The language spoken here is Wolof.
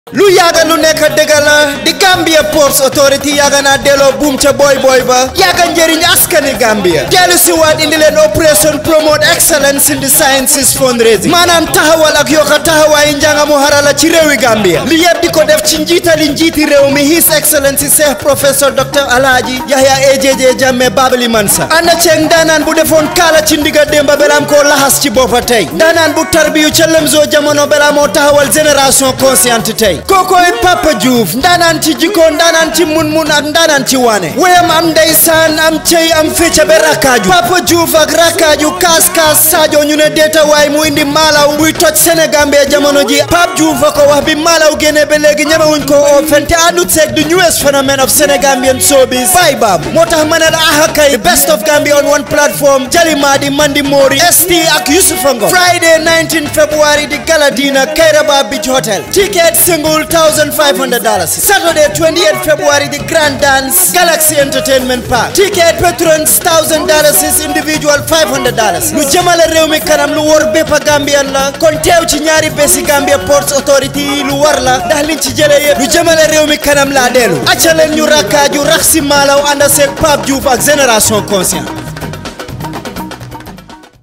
lu yàgga lu nekk dëgg la di Gambia Ports Authority yàgga naa delloo buum ca boy boy ba yàgga njëriñ askani Gambia dellu si waat indi leen opération promote excellence in the sciences fundraising maanaam taxawal ak yokka taxawaayi njàngamu harala ci réewi Gambia li yëpp di ko def ci njiitali njiiti réew mi his excellence Cheikh professeur docteur Alhaji Yahya AJJ Jammeh Babali Mansa ànd ceeg ndaanaan bu defoon kaala ci ndiga démba belaam koo laxas ci boppa tey ndaanaan bu tarbiyu ca lemzo jamono belaa moo taxawal génération consciente tey kookoy Papa Diouf ndaanaan ci jikko ndaanaan ci mun-mun ak ndaanaan ci waane wéyam am ndeysaan am cey am fecca be rakkaaju Papa Diouf ak rakkaaju kaas-kaas Sadio ñu ne deeta waay mu indi maalaw buy toj Sénégambie jamono ji Pape Diouf a ko wax bi maalaw génne ba léegi ñemewuñ ko oo fente àndut seeg the newest phenomenon of Senegambian showbiz baay baabu moo tax ma ne la aha kay the best of Gambia on one platform Jalimadi Mandi Mori ST ak Youssoufa Ngom Friday 19 February di Galadina Kairaba Beach Hotel ticket single $1,500 Saturday 28 February the Grand Dance Galaxy Entertainment Park ticket patrons $1,000 individual $500 lu jëmale réew mi kanam lu wor bépp Gambian la kon teew ci ñaari bési Gambia Ports Authority lu war la ndax liñ ci jëlee yëpp lu jëmale réew mi kanam laa dellu acca leen ñu rakkaaju rax si maalaw ànd seeg Pape Diouf ak Génération Conscient